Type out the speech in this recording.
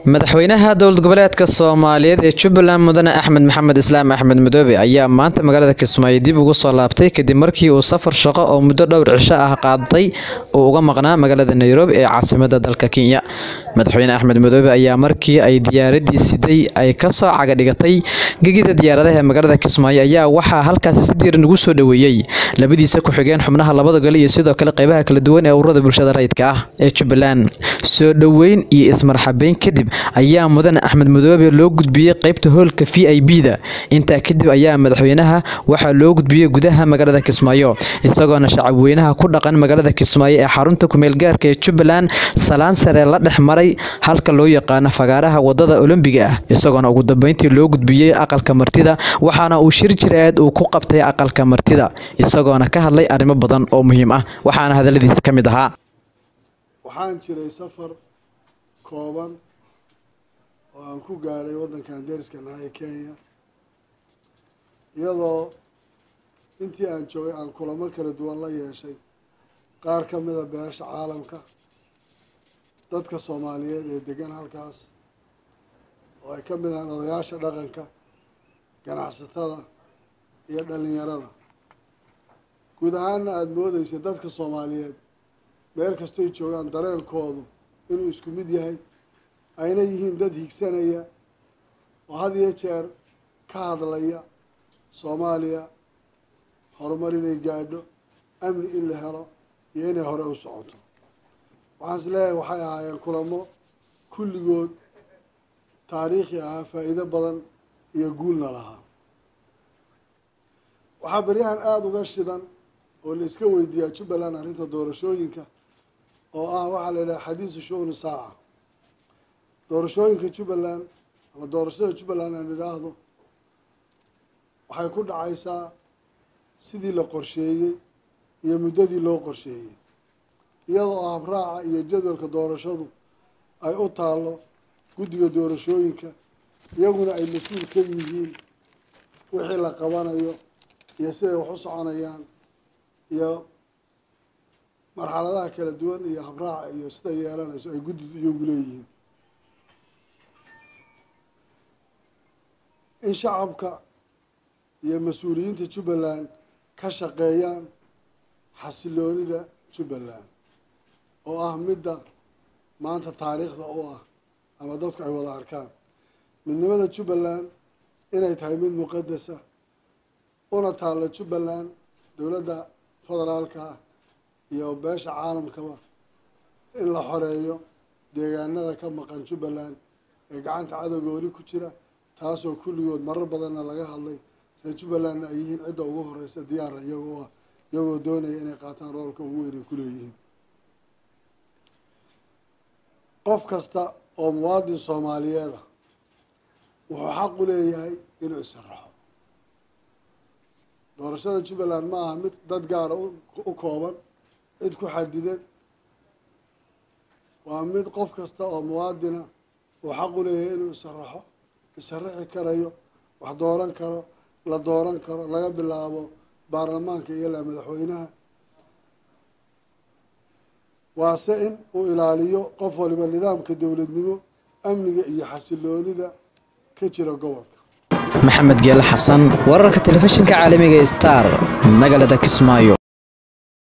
madaxweynaha dowlad goboleedka soomaaliyeed ee jubbaland mudane axmed maxamed islaam axmed madoobe ayaa maanta magaalada kismaayo dib ugu soo laabtay kadib markii uu safar shaqo oo muddo dhowr cisho ah qaaday uu uga maqnaa magaalada nairobi ee caasimada dalka kenya madaxweyne axmed madoobe ayaa markii ay diyaaradii siday ay kasoo cagadhigatay gegida diyaaradaha ee magaalada kismaayo ayaa waxaa halkaasi si diiran ugu soo dhoweeyey labadiisa ku-xigeen xubnaha labada gole iyo sidoo kale qeybaha kala duwan ee ururada bulshada rayidka ah ee jubbaland soo dhoweyn iyo ismarxabeyn kadib ayaa mudane axmed madoobe loo gudbiyey qeybta hoolka v i b da intaa kadib ayaa madaxweynaha waxaa loo gudbiyey gudaha magaalada kismaayo isagoona shacabweynaha ku dhaqan magaalada kismaayo ee xarunta kumeel gaarka ee jubbaland salaan sare la dhex maray halka loo yaqaano fagaaraha wadada olombiga ah isagoona ugu dambeyntii loo gudbiyey aqalka martida waxaana uu shir jireed uu ku qabtay aqalka martida isagoona ka hadlay arrimo badan oo muhiim ah waxaana hadaladiisa ka mid ahaa waxaan jiray safar kooban oo aan ku gaadhay waddankan deriska naha ee kenya iyadoo intii aan joogay aan kulamo kala duwan la yeeshay qaar ka mida beesha caalamka dadka soomaaliyeed ee degan halkaas oo ay ka mid ahaan odayaasha dhaqanka ganacsatada iyo dhalinyarada guud ahaanna aada moodeysa dadka soomaaliyeed meel kastoy joogaan dareenkoodu inuu isku mid yahay ayna yihiin dad higsanaya oo had iyo jeer ka hadlaya soomaaliya horumar inay gaadho amni in la helo iyo inay hore u socoto waxaan is leeyahay waxay ahaayeen kulamo kulligood taariikhi ahaa faa'iido badan iyo guulna lahaa waxaa beryahan aada uga shidan oo la iska weydiiyaa jubbaland arrinta doorashooyinka oo ah waxaa la yidhaha xadiisu shu'unu saaca doorashooyinka jubbaland ama doorashada jubbaland aan idhaahdo waxay ku dhacaysaa sidii la qorsheeyey iyo muddadii loo qorsheeyey iyadoo habraaca iyo jadwalka doorashadu ay u taallo guddiga doorashooyinka iyaguna ay mas-uul ka yihiin wixii la qabanayo iyo siday wax u soconayaan iyo marxaladaha kala duwan iyo habraaca iyo siday yeelanayso ay guddi iyagu leeyihiin in shacabka iyo mas-uuliyiinta jubbaland ka shaqeeyaan xasiloonida jubbaland oo ah midda maanta taariikhda u ah ama dadku ay wada arkaan midnimada jubbaland inay tahay mid muqadasa una taallo jubbaland dowladda federaalka ah iyo beesha caalamkaba in la xoreeyo deegaanada ka maqan jubbaland ee gacanta cadowga weli ku jira taasoo kulligood marar badanna laga hadlay reer jubbalandna ay yihiin cidda ugu horeysa diyaara iyagoo ah iyagoo doonaya inay qaataan roolka ugu weyn ay ku leeyihiin qof kasta oo muwaadin soomaaliyeeda wuxuu xaq u leeyahay inuu isaraxo doorashada jubbaland ma aha mid dad gaara u kooban cid ku xadidan waa mid qof kasta oo muwaadina uu xaq u leeyahay inuu isaraxo isaraxi karayo wax dooran karo la dooran karo laga bilaabo baarlamaanka iyo ilaa madaxweynaha waase in uu ilaaliyo qof waliba nidaamka dowladnimo amniga iyo xasiloonida ka jira gobolka maxamed geele xasan wararka telefishinka caalamiga star magaalada kismaayo